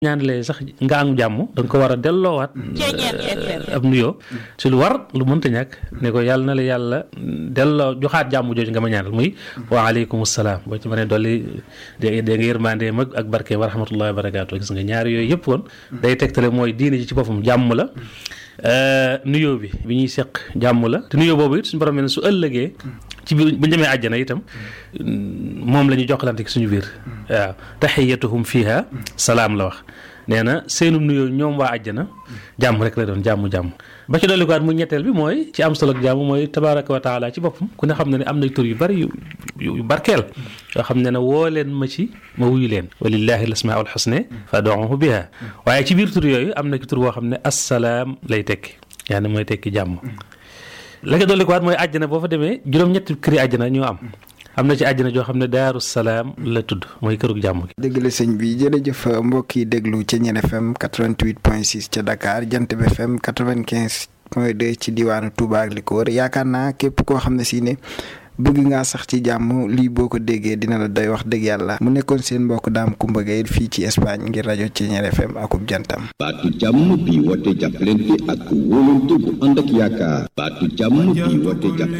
ñaanalee sax nga am jàmm da nga ko war a delloowaat ab nuyoo ci lu war lu mënta ñàkk ne ko yàlla na la yàlla delloo joxaat jàmm jooju nga ma ñaanal muy waaleykum salaam boo ci mënee dolli dé dé nga yërmande mag ak barke wa rahmatullahi wa barakaatu gis nga ñaari yooyu yëpp kon day tegtale mooy diine ji ci boppam jàmm la nuyoo bi bi ñuy seq jàmm la te nuyoo boobu it suñu borom ne su ëllëgee ci biir bu ñu demee àjjana itam moom la ñuy jokkalante suñu biir waaw taxiyatuhum fiha salaam la wax nee na seenum nuyoo ñoom waa àjjana jàmm rek la doon jàmm-jàmm ba ci dolli ko waat mu ñetteel bi mooy ci am solo ak jàmm mooy tabaraka wa taala ci boppam ku ne xam ne ne am na tur yu bari yu yu barkeel yoo xam ne ne woo leen ma ci ma wuyu leen walillahi al asmaul xusne fad'uhu biha waaye ci biir tur yooyu am na ki tur boo xam ne assalaam lay tekki yaa ne mooy tekki jàmm la nga dolli ko waat mooy àjjana boo fa demee juróom-ñetti këri àjjana ñoo am am na ci àjjana joo xam ne daaru salaam la tudd mooy kërug jàmm gi. dëgg la sëñ bi jërëjëf mbokk yi déglu ca Ñeen FM 88.6 ca Dakar Jant bi FM 95 point 2 ci diwaanu Touba ak li ko wër yaakaar naa képp koo xam ne si ne bëgg ngaa sax ci jàmm lii boo ko déggee dina la doy wax dëgg yàlla mu nekkoon seen mbokk daam Kumba Gaye fii ci Espagne ngir rajo ci Ñeen FM akub jantam. baatu jàmm bi woote jàppalante ak wóolante bu ànd ak yaakaar baatu jàmm bi woote jàppalante